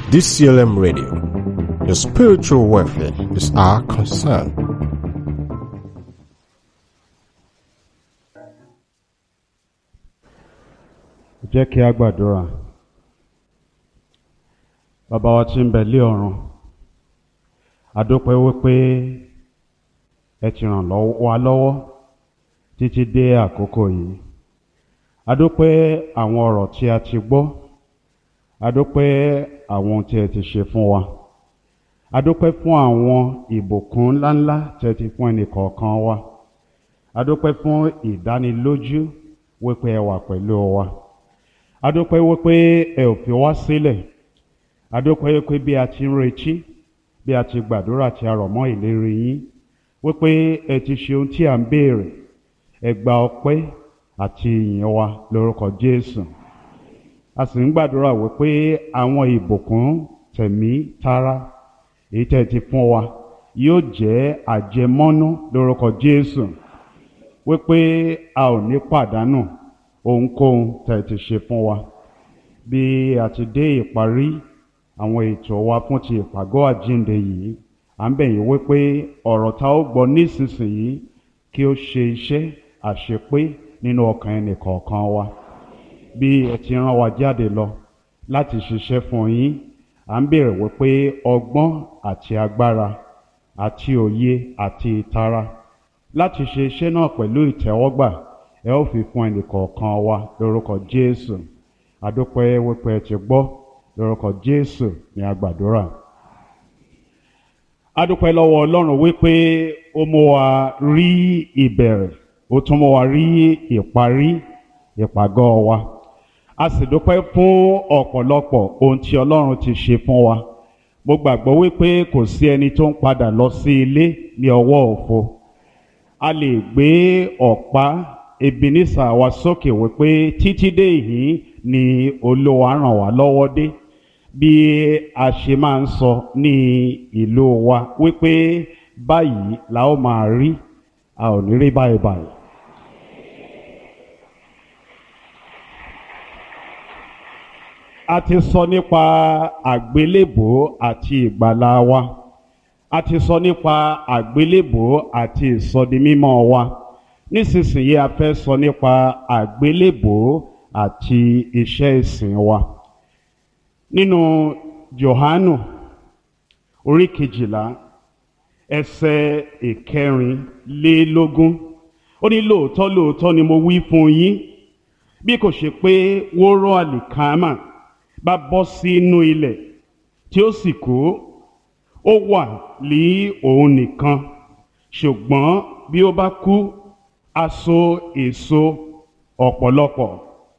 DCLM Radio. Your spiritual welfare is our concern. jẹ́ kí a gbàdúrà bàbá wa tí ń bẹ lé ọ̀run àdópẹ́ wípé ẹ ti ràn lọ́wọ́- wa lọ́wọ́ títí dé àkókò yìí àdópẹ́ àwọn ọ̀rọ̀ tí a ti gbọ́ àdópẹ́ àwọn ohun tí ẹ ti ṣe fún wa àdópẹ́ fún àwọn ìbùkún ńláńlá tí ẹ ti fún ẹnìkọ̀ọ̀kan wa àdópẹ́ fún ìdánilójú wípé ẹ wà pẹ̀lú wa adúpẹ́ wípé ẹ ò fi wá sílẹ̀ adúpẹ́ wípé bí a ti ń retí bí a ti gbàdúrà tí a rọ̀ mọ́ ìlérí yín wípé ẹ ti ṣe ohun tí à ń béèrè ẹ gba ọpẹ́ àti ìyìn wa lórúkọ Jésù a sì ń gbàdúrà wípé àwọn ìbùkún tẹ̀mí tara èyí tẹ́ ẹ ti fún wa yóò jẹ́ àjẹmọ́nú lórúkọ Jésù wípé a ò ní pàdánù ohunkóhun tẹ́ ẹ ti ṣe fún wa bí a ti dé ìparí àwọn ètò wa fún ti ìpàgọ́ àjíǹde yìí à ń bẹ̀ yín wípé ọ̀rọ̀ tá ó gbọ́ nísinsìnyí kí ó ṣe iṣẹ́ àṣepé nínú ọkàn ẹnì kọ̀ọ̀kan wa bí ẹ ti rán wa jáde lọ láti ṣiṣẹ́ fún yín à ń bèrè wípé ọgbọ́n àti agbára àti òye àti ìtara láti ṣe iṣẹ́ náà pẹ̀lú ìtẹ́wọ́gbà ẹ ó fi fún ẹnìkọ̀ọ̀kan wa lórúkọ Jésù adúpẹ́ wípé ẹ ti gbọ́ lórúkọ Jésù ní agbàdúrà adúpẹ́ lọ́wọ́ Ọlọ́run wípé ó mú wa rí ìbẹ̀rẹ̀ ó tún mú wa rí ìparí ìpàgọ́ wa a sì dúpẹ́ fún ọ̀pọ̀lọpọ̀ ohun tí Ọlọ́run ti ṣe fún wa mo gbàgbọ́ wípé kò sí ẹni tó ń padà lọ sí ilé ní ọwọ́ òfo a lè gbé ọ̀pá Ebenezer wa sókè wípé títí dé ìhín ni Olúwa ràn wá lọ́wọ́ dé bí a ṣe máa ń sọ ní ìlú wa wípé báyìí la ó máa rí a ò ní rí báyìí báyìí. a ti sọ nípa àgbélébò àti ìgbàlà wa a ti sọ nípa àgbélébò àti ìsọdimímọ́ wa nísinsìnyí a fẹ́ sọ nípa àgbélébò àti iṣẹ́ ìsìn wa nínú Jòhánù orí kejìlá ẹsẹ̀ ìkẹrìnlélógún ó ní lóòótọ́ lóòótọ́ ni mo wí fún yín bí kò ṣe pé wóró àlìkámà bá bọ́ sínú ilẹ̀ tí ó sì kú ó wà ní òun nìkan ṣùgbọ́n bí ó bá kú á so èso ọ̀pọ̀lọpọ̀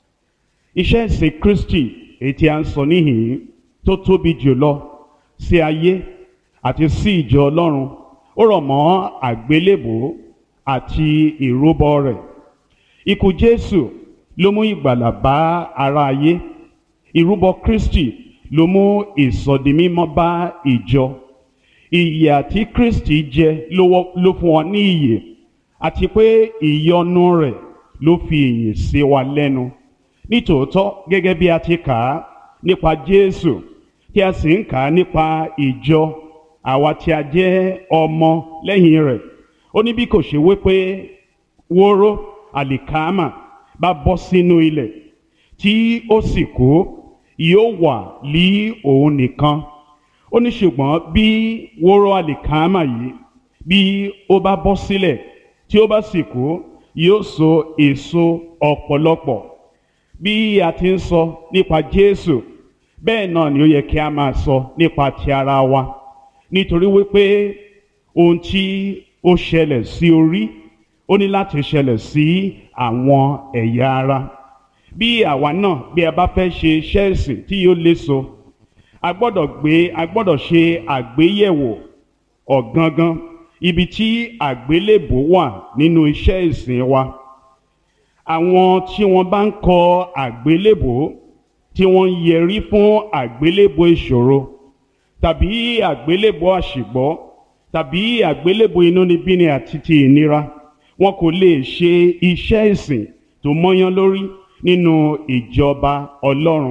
iṣẹ́ ìsìn Kristi èyí tí a ń sọ níhìn tó tóbi jùlọ sí ayé àti sí ìjọ Ọlọ́run ó rọ̀ mọ́ àgbélébò àti ìrúbọ rẹ̀ ikú Jésù ló mú ìgbàlà bá ara ayé ìrúbọ Kristi ló mú ìsọdimímọ́ bá ìjọ ìyè àti Kristi jẹ ló wọ- ló fún wa ní ìyè àti pé ìyọ́nú rẹ̀ ló fi ìyè sí wa lẹ́nu nítòótọ́ gẹ́gẹ́ bí a ti kà á nípa Jésù tí a sì ń kà á nípa ìjọ àwa tí a jẹ́ ọmọ lẹ́yìn rẹ̀ ó ní bí kò ṣe wípé wóró àlìkámà bá bọ́ sínú ilẹ̀ tí ó sì kú yóò wà lí òun nìkan ó ní ṣùgbọ́n bí wóró àlìkámà yìí bí ó bá bọ́ sílẹ̀ tí ó bá sì kú yóò so èso ọ̀pọ̀lọpọ̀ bí a ti ń sọ nípa Jésù bẹ́ẹ̀ náà ni ó yẹ kí a máa sọ nípa ti ara wa nítorí wípé ohun tí ó ṣẹlẹ̀ sí orí ó ní láti ṣẹlẹ̀ sí àwọn ẹ̀yà ara bí àwa náà bí a bá fẹ́ ṣe iṣẹ́ ìsìn tí yóò léso a gbọ́dọ̀ gbé a gbọ́dọ̀ ṣe àgbéyẹ̀wò ọ̀gangan ibi tí àgbélébò wà nínú iṣẹ́ ìsìn wa àwọn tí wọ́n bá ń kọ àgbélébò tí wọ́n ń yẹrí fún àgbélébò ìṣòro tàbí àgbélébò àṣìgbọ́ tàbí àgbélébò inúnibíni àti ti ìnira wọn kò lè ṣe iṣẹ́ ìsìn tó mọ́yán lórí nínú ìjọba Ọlọ́run